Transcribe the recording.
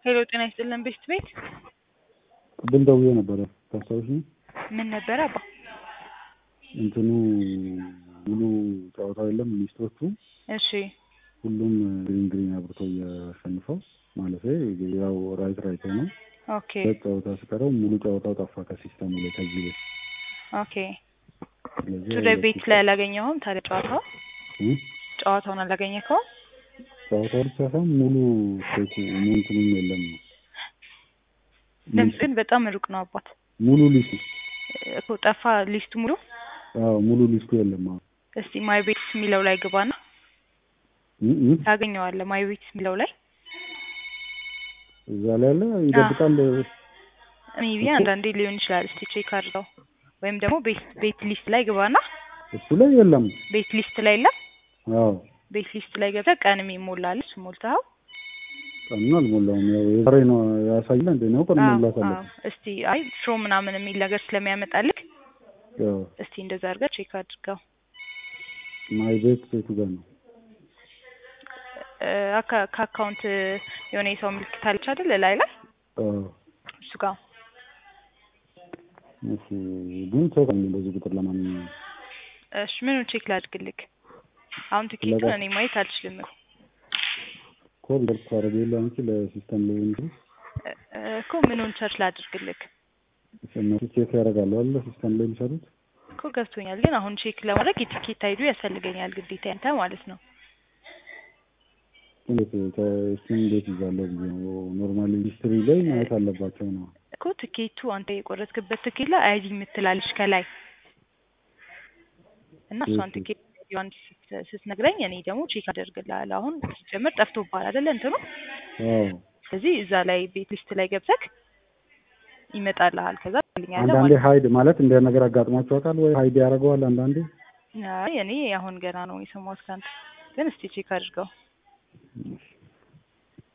ሄሎ ጤና ይስጥልን ቤስት ቤት ቅድም ደውዬ ነበረ ታስታውሺኝ? ምን ነበረ አባ? እንትኑ ሙሉ ጨዋታው የለም ሚኒስትሮቹ እሺ ሁሉም ግሪን ግሪን አብርተው እያሸንፈው ማለት ያው ራይት ራይት ነው። ኦኬ ሁለት ጨዋታ ሲቀረው ሙሉ ጨዋታው ጠፋ ከሲስተሙ ላይ ከዚህ ቤት ኦኬ ስለዚህ ቱዴ ቤት ላይ አላገኘኸውም ታዲያ ጨዋታው እ? ጨዋታውን አላገኘከውም? ጨዋታው ብቻ ሳይሆን ሙሉ ሴቱ እንትኑም የለም ነው ድምፅ ግን በጣም ሩቅ ነው አባት ሙሉ ሊስቱ እኮ ጠፋ ሊስቱ ሙሉ አዎ ሙሉ ሊስቱ የለም አሁን እስቲ ማይ ቤት የሚለው ላይ ግባና እ? እ? ታገኘዋለህ ማይ ቤት የሚለው ላይ እዛ ላይ ያለ ይደብቃል ሜቢ አንዳንዴ ሊሆን ይችላል እስቲ ቼክ አድርገው ወይም ደግሞ ቤት ቤት ሊስት ላይ ግባና እሱ ላይ የለም ቤት ሊስት ላይ የለም አዎ ቤት ሊስት ላይ ገብተህ ቀንም ይሞላል እሱ ሞልተኸው ቀኑን አልሞላውም ያው የዛሬ ነው ያሳያል እንዴ ነው ቀን አዎ፣ መሙላት አዎ። አለበት እስቲ አይ ፍሮ ምናምን የሚል ነገር ስለሚያመጣልክ ያው እስቲ እንደዛ አድርገህ ቼክ አድርገው ማይ ቤት ሴቱ ጋር ነው እ፣ አካ- ከአካውንት የሆነ የሰው ምልክት አለች አይደል ላይ ላይ አዎ እሱ ጋር እሺ ግን ቼክ አለኝ በዚህ ቁጥር ለማንኛውም እሺ ምኑን ቼክ ላድርግልክ አሁን ትኬቱን ለጋ- እኔ ማየት አልችልም እኮ ኮል ደርስ አረገ የለ አንቺ ለሲስተም ላይ እንጂ እ፣ እኮ ምኑን ቸርች ላድርግልክ እነሱ ቼክ ያደርጋሉ አለ ሲስተም ላይ የሚሰሩት እኮ ገብቶኛል ግን አሁን ቼክ ለማድረግ የትኬት አይዱ ያስፈልገኛል ግዴታ ያንተ ማለት ነው እንዴት ተ- እሱን እንዴት ይዛለሁ ብዬ ነው ኖርማሊ ሂስትሪ ላይ ማየት አለባቸው ነው እኮ ትኬቱ አንተ የቆረጥክበት ትኬት ላይ አይዲ የምትላለች ከላይ እና እሷን እሺ። ትኬት አይዲዋን ስት- ስትነግረኝ እኔ ደግሞ ቼክ አደርግልሃለሁ። አሁን ሲጀምር ጠፍቶብሃል አይደለ እንትኑ። አዎ ስለዚህ እዛ ላይ ቤት ሊስት ላይ ገብተክ ይመጣልሃል። ከዛ ትልኛለህ አንዳንዴ ማለት ነው። ሀይድ ማለት እንደ ነገር አጋጥሟቸው ያውቃል ወይ ሀይድ ያደርገዋል አንዳንዴ አይ እኔ አሁን ገና ነው የሰማሁት ከአንተ፣ ግን እስቲ ቼክ አድርገው። እሺ